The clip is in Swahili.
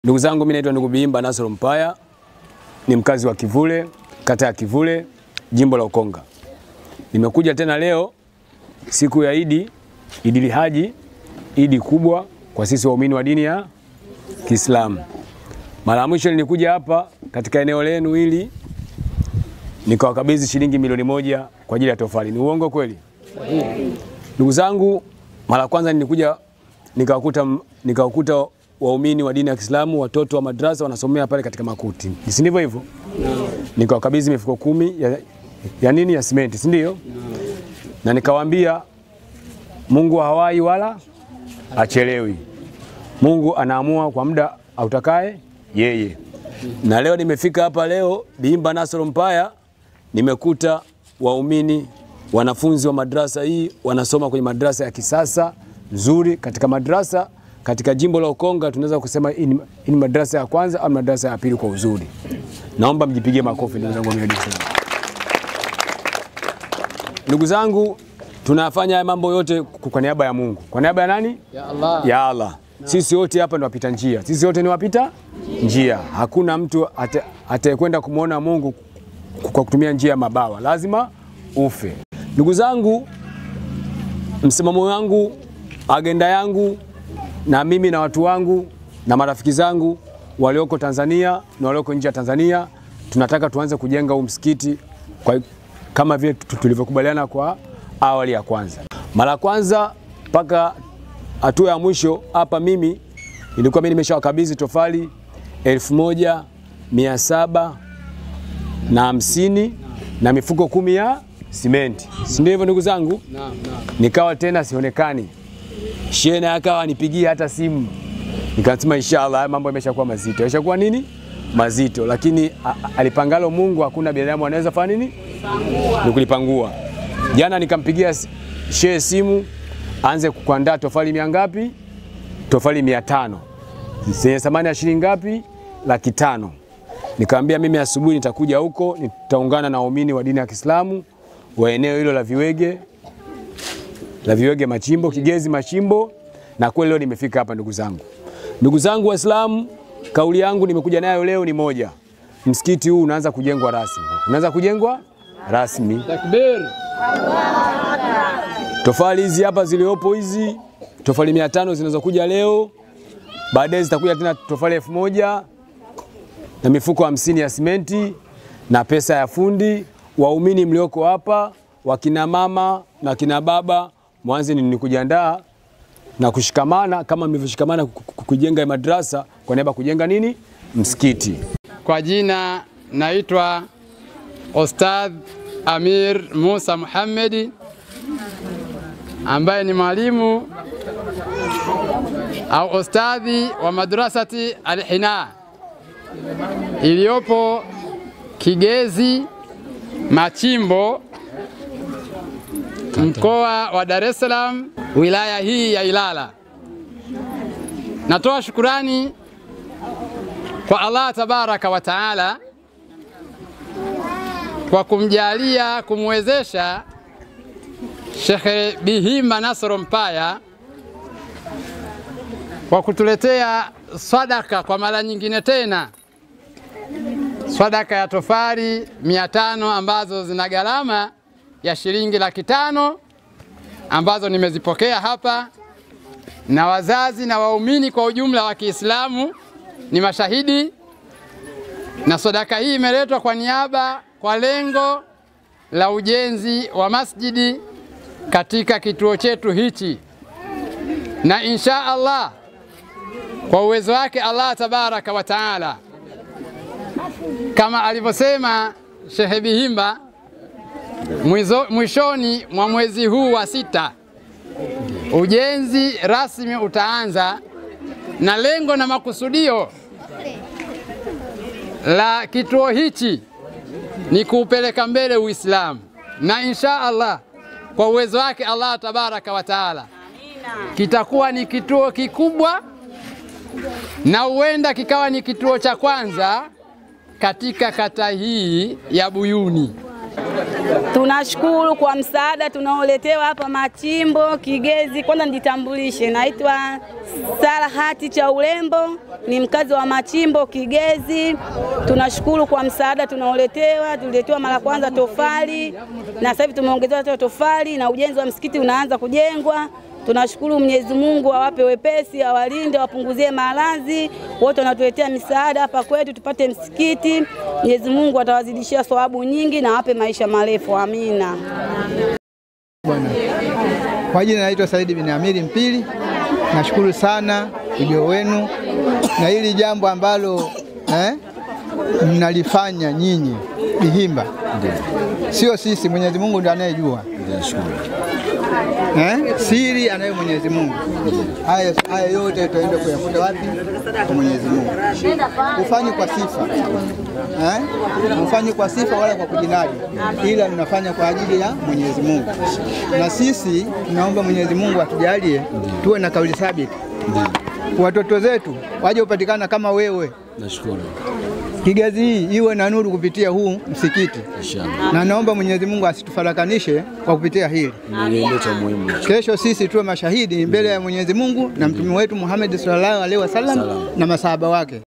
Ndugu zangu, mimi naitwa ndugu Biimba Nasoro Mpaya, ni mkazi wa Kivule, kata ya Kivule, jimbo la Ukonga. Nimekuja tena leo siku ya Idi, Idi Haji, Idi kubwa kwa sisi waumini wa dini ya Kiislamu. Mara ya mwisho nilikuja hapa katika eneo lenu hili nikawakabidhi shilingi milioni moja kwa ajili ya tofali. Ni uongo kweli? Ndugu zangu, mara kwanza nilikuja nikawakuta nikawakuta waumini wa dini ya Kiislamu watoto wa madrasa wanasomea pale katika makuti, si ndivyo hivyo? Nikawakabidhi mifuko kumi ya, ya nini ya simenti, si ndio? Na nikawaambia Mungu hawai wala achelewi. Mungu anaamua kwa muda autakaye yeye. Na leo nimefika hapa leo Biimba Nasoro Mpaya, nimekuta waumini wanafunzi wa madrasa hii wanasoma kwenye madrasa ya kisasa nzuri, katika madrasa katika jimbo la Ukonga tunaweza kusema hii ni- hii ni madrasa ya kwanza au madrasa ya pili kwa uzuri. Naomba mjipigie makofi ndugu zangu wa Miyadi Islam. Ndugu zangu, tunafanya haya mambo yote kwa niaba ya Mungu. Kwa niaba ya nani? Ya Allah. ya Allah. Sisi wote hapa ni wapita njia, sisi wote ni wapita njia. Hakuna mtu ata- atayekwenda kumwona Mungu kwa kutumia njia ya mabawa, lazima ufe. Ndugu zangu, msimamo wangu, agenda yangu, na mimi na watu wangu na marafiki zangu walioko Tanzania na walioko nje ya Tanzania, tunataka tuanze kujenga huu msikiti kwa, kama vile tu- tulivyokubaliana kwa awali ya kwanza. Mara ya kwanza mpaka hatua ya mwisho hapa, mimi nilikuwa mimi nimeshawakabidhi tofali elfu moja mia saba na hamsini na mifuko kumi ya simenti, si ndio hivyo ndugu zangu? Naam, naam. Nikawa tena sionekani, shehe naye akawa anipigia hata simu, nikasema inshallah haya mambo yameshakuwa mazito, yameshakuwa nini mazito, lakini a- a- alipangalo Mungu hakuna binadamu anaweza fanya nini, ni kulipangua. Jana nikampigia s- shehe simu aanze kuandaa tofali mia ngapi? Tofali mia tano zenye thamani ya shilingi ngapi? Laki tano. Nikamwambia mimi asubuhi nitakuja huko, nitaungana na waumini wa dini ya Kiislamu wa eneo hilo la Viwege la Viwege Machimbo, Kigezi Machimbo, na kweli leo nimefika hapa ndugu zangu. Ndugu zangu Waislamu, kauli yangu nimekuja nayo leo ni moja. Msikiti huu unaanza kujengwa rasmi, unaanza kujengwa rasmi. Takbir. Tofali hizi hapa ziliopo hizi tofali mia tano zinazokuja leo, baadaye zitakuja tena tofali elfu moja na mifuko hamsini ya simenti na pesa ya fundi. Waumini mlioko hapa, wakina mama na kina baba, mwanze ni ni kujiandaa na kushikamana kama mlivyoshikamana ku- ku- kujenga madrasa kwa niaba ya kujenga nini msikiti. Kwa jina naitwa Ustadh Amir Musa Muhammedi ambaye ni mwalimu au ustadhi wa madrasati Al-Hina iliyopo Kigezi Machimbo, mkoa wa Dar es Salaam, wilaya hii ya Ilala. Natoa shukurani kwa Allah tabaraka wa taala kwa kumjalia kumwezesha Shekhe Bihimba Nasoro Mpaya kwa kutuletea sadaka kwa mara nyingine tena, sadaka ya tofali mia tano ambazo zina gharama ya shilingi laki tano ambazo nimezipokea hapa na wazazi na waumini kwa ujumla wa Kiislamu ni mashahidi, na sadaka hii imeletwa kwa niaba kwa lengo la ujenzi wa masjidi katika kituo chetu hichi, na insha Allah kwa uwezo wake Allah tabaraka wa taala, kama alivyosema Shehe Bihimba mwizo- mwishoni mwa mwezi huu wa sita ujenzi rasmi utaanza na lengo na makusudio la kituo hichi ni kuupeleka mbele Uislamu, na insha Allah kwa uwezo wake Allah tabaraka wa taala kitakuwa ni kituo kikubwa, na huenda kikawa ni kituo cha kwanza katika kata hii ya Buyuni. Tunashukuru kwa msaada tunaoletewa hapa Machimbo Kigezi. Kwanza nijitambulishe, naitwa Sarahati cha Urembo, ni mkazi wa Machimbo Kigezi. Tunashukuru kwa msaada tunaoletewa. Tuliletewa mara kwanza tofali na sasa hivi tumeongezewa tena tofali na ujenzi wa msikiti unaanza kujengwa. Tunashukuru Mwenyezi Mungu awape wepesi, awalinde, awapunguzie maradhi. Wote wanatuletea misaada hapa kwetu tupate msikiti. Mwenyezi Mungu atawazidishia thawabu nyingi na awape maisha marefu. Amina. Bwana. Kwa jina naitwa Saidi bin Amiri Mpili. Nashukuru sana ujio wenu na hili jambo ambalo eh, mnalifanya nyinyi Bihimba, sio sisi. Mwenyezi Mungu ndiye anayejua eh, siri anayo Mwenyezi Mungu. Haya haya yote tutaenda kuyakuta wapi? Kwa Mwenyezi Mungu. Ufanyi kwa sifa eh, ufanyi kwa sifa wala kwa kujinadi, ila mnafanya kwa ajili ya Mwenyezi Mungu, na sisi tunaomba Mwenyezi Mungu atujalie tuwe na kauli thabiti, watoto zetu waje kupatikana kama wewe. Nashukuru. Kigezi hii iwe na nuru kupitia huu msikiti, Inshallah. na naomba Mwenyezi Mungu asitufarakanishe kwa kupitia hili. Ndio cha muhimu. Kesho sisi tuwe mashahidi mbele ya Mwenyezi Mungu na mtume wetu Muhammad sallallahu alaihi wasallam na masahaba wake.